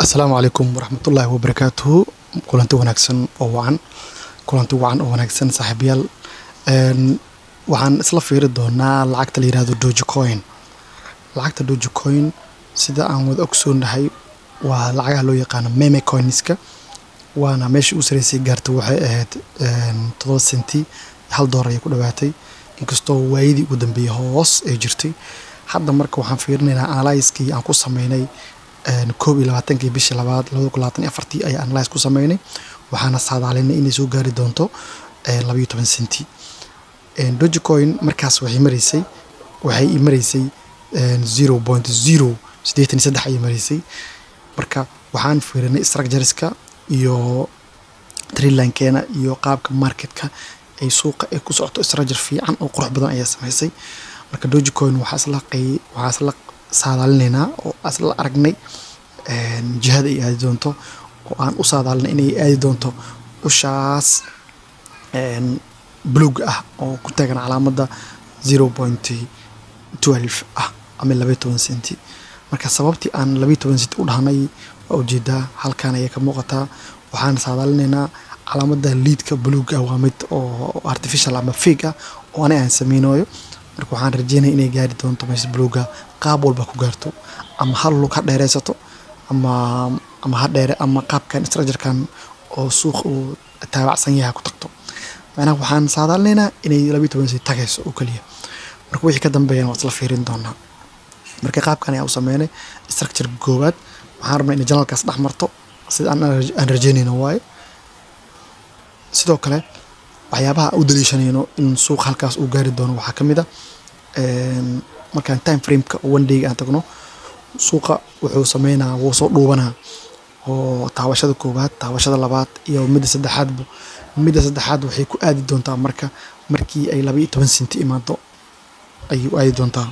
asalaamu calaykum waraxmatullaahi wabarakaatuhu kulanti wanaagsan oo wacan kulanti wacan oo wanaagsan saaxiibayaal Een, waxaan isla fiiri doonaa lacagta la yihahdo dogecoin lacagta dogecoin sida aan wada ogsoonahay waa lacagaha loo yaqaano meme coinska waana meeshii u sareysay gaartay waxay ahayd een, todoba senti hal doolar ayay ku dhawaatay inkastoo waayadii ugu dambeeyey hoos ay jirtay hadda marka waxaan fiirinaynaa analyskii aan ku sameynay een, koob iyo labaatankii bishii labaad labada kun labaatan iyo afartii ayaa analyse ku sameynay waxaana saadaalinay inay soo gaari doonto een, laba iyo toban senti Een, dogecoin markaas waxay mareysay waxay i mareysay zero point zero siddeetan iyo saddex ayay mareysay marka waxaan fiirinay structureska iyo trilinkeena iyo qaabka marketka ay suuqa ay ku socoto structure fiican oo qurux badan ayaa samaysay marka dogecoin waxaa isla qey waxaa isla saadaalinaynaa oo isla aragnay een, jihada ay aadi doonto oo aan u saadaalinay inay aadi doonto ushaas een, buluug ah oo ku taagan calaamadda zero point twelve ah ama labaiyo toban senti marka sababtii aan labaiyo toban senti u dhahnay waa ujeedaa halkan ayay ka muuqataa waxaan saadaalinaynaa calaamadda liidka buluug ah waa mid oo artificial ama fake ah oo ani aan sameynayo marka waxaan rajeynaya inay gaari doonto meesha buluuga qaab walba ku gaarto ama hal lug ha dheereysato ama ama ha dheere ama qaabkan structurekan oo suuq uu taabacsan yahay ha ku tagto macnaha waxaan saadaalinaynaa inay labaiyo toban senti tagayso oo keliya marka wixii ka dambeeyana waa isla fiirin doonaa marka qaabkan ayaa u sameynay structure koowaad waxaan rabnaa inay janalkaas dhex marto sida aan aan rajeynayno waaye sidoo kale waxyaabaha u daliishanayno in suuq halkaas uu gaari doono waxaa ka mid a een, markaan time frameka one dayga aan tagno suuqa wuxuu sameynaa wuu soo dhuubanaa oo taabashada koowaad taabashada labaad iyo midda saddexaadba midda saddexaad waxay ku aadi doontaa marka markii ay laba iyo toban senti imaado ayay u aadi doontaa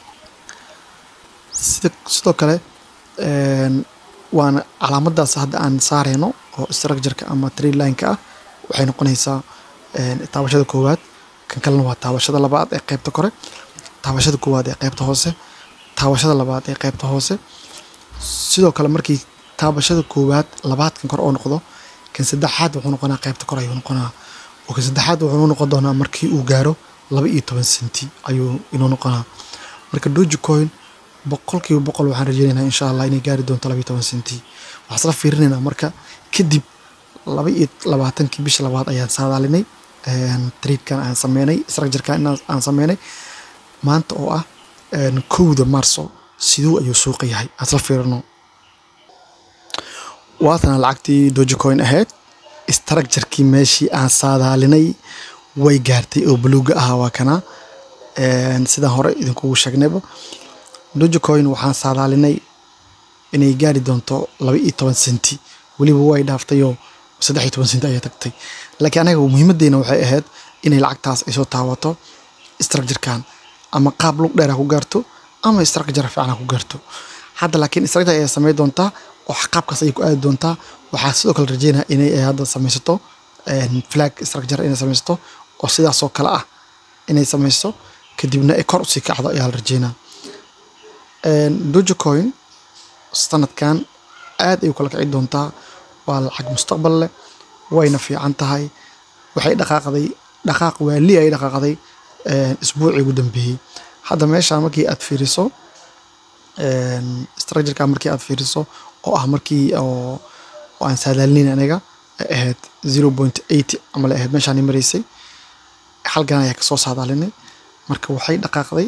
sida sidoo kale een, waana calaamadaas hadda aan saareyno oo structureka ama trilineka ah waxay noqonaysaa een, taabashada koowaad kan kalena waa taabashada labaad ee qeybta kore taabashada koowaad ee qeybta hoose taabashada labaad ee qeybta hoose sidoo kale markii taabashada koowaad labaad kan kore oo noqdo kan saddexaad wuxuu noqonaa qeybta kore ayuu noqonaa oo kan saddexaad wuxuu noqon doonaa markii uu gaaro laba iyo toban senti ayuu inuu noqonaa marka dogecoin boqolkiiba boqol waxaan rajeynaynaa insha allah inay gaari doonto laba iyo toban senti waxaan isla fiirinaynaa marka kadib laba iyo labaatankii bisha labaad ayaan saadaalinay een, tradekan aan sameynay structurekan inaan aan sameynay maanta oo ah een, kowda marso siduu ayuu suuqa yahay aan isla fiirino waatana lacagtii dogecoin ahayd structurekii meeshii aan saadaalinay way gaartay oo buluuga ahaa waa kana Een, sidaan hore idinkugu sheegnayba dogecoin waxaan saadaalinay inay gaari doonto laba iyo toban senti weliba way dhaaftayoo saddex iyo toban senti ayay tagtay laakiin anaga muhiimadeena waxay ahayd inay lacagtaas ay soo taabato structurekan ama qaab lug dheer ha ku gaarto ama structure fiican ha ku gaarto hadda laakiin structure ayaa samey doontaa oo qaabkaas ayay ku aadi doontaa waxaa sidoo kale rajeynaya inay ay hadda sameysato een, flag structure inay sameysato oo sidaas oo kale ah inay sameyso kadibna ay kor usii kacdo ayaa la rajeynaa Een, dogecoin sanadkan aad ay u kala kici doontaa waa lacag mustaqbal leh wayna fiican tahay waxay dhaqaaqday dhaqaaq waali ay dhaqaaqday een, isbuucii ugu dambeeyey hadda meeshaan markii aad fiiriso een, structureka markii aad fiiriso oo ah markii oo oo aan saadaalinayn aniga ay ahayd zero point eighty ama la ahayd meeshaan i mareysay halkan ayaa kasoo saadaalinay marka waxay dhaqaaqday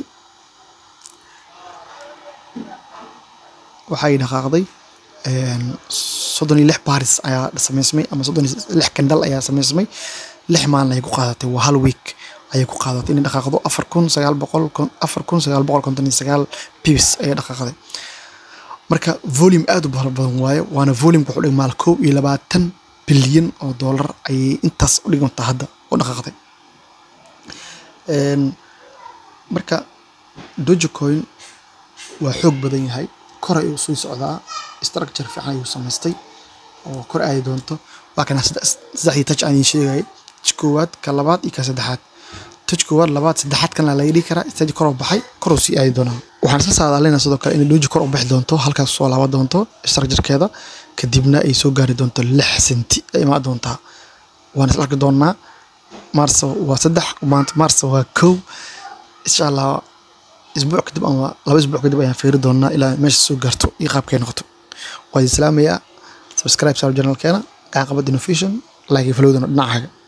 waxay dhaqaaqday een, soddon iyo lix baaris ayaa sameysmay ama soddon iyo lix kandal ayaa sameysmay lix maalin ayay ku qaadatay waa hal week ayay ku qaadatay inay dhaqaaqdo afar kun sagaal boqol kon- afar kun sagaal boqol konton iyo sagaal pibs ayay dhaqaaqday marka volume aad u fara badan waaye waana volumeka wuxuu dhigmaa koob iyo labaatan bilyan oo doolar ayay intaas u dhigantaa hadda u dhaqaaqday Een, marka dogecoin waa xoog badan yahay kor ayuu sii socdaa structure fiican ayuu samaystay oo kor aadi doonto waa kana saddex- saddexdii touch aan idiin sheegayay touch koowaad ka labaad iyo ka saddexaad touch koowaad labaad saddexaad kana laga dhigi karaa stage koroo baxay koruu sii aadi doonaa waxaan isla saadaalinaa sidoo kale inay doji kor u bixi doonto halkaas soo laaban doonto structurekeeda kadibna ay soo gaari doonto lix senti ay imaan doontaa waan isla arki doonaa maarso waa saddex maanta maarso waa kow insha allah isbuuc kadib ama laba isbuuc kadib ayaan fiiri doonaa ilaa meesha soo gaarto iyo qaabkay noqoto waa idin salaamayaa subscribe saar channelkeena gacan qabad innovation like iyo followdana dhinacaaga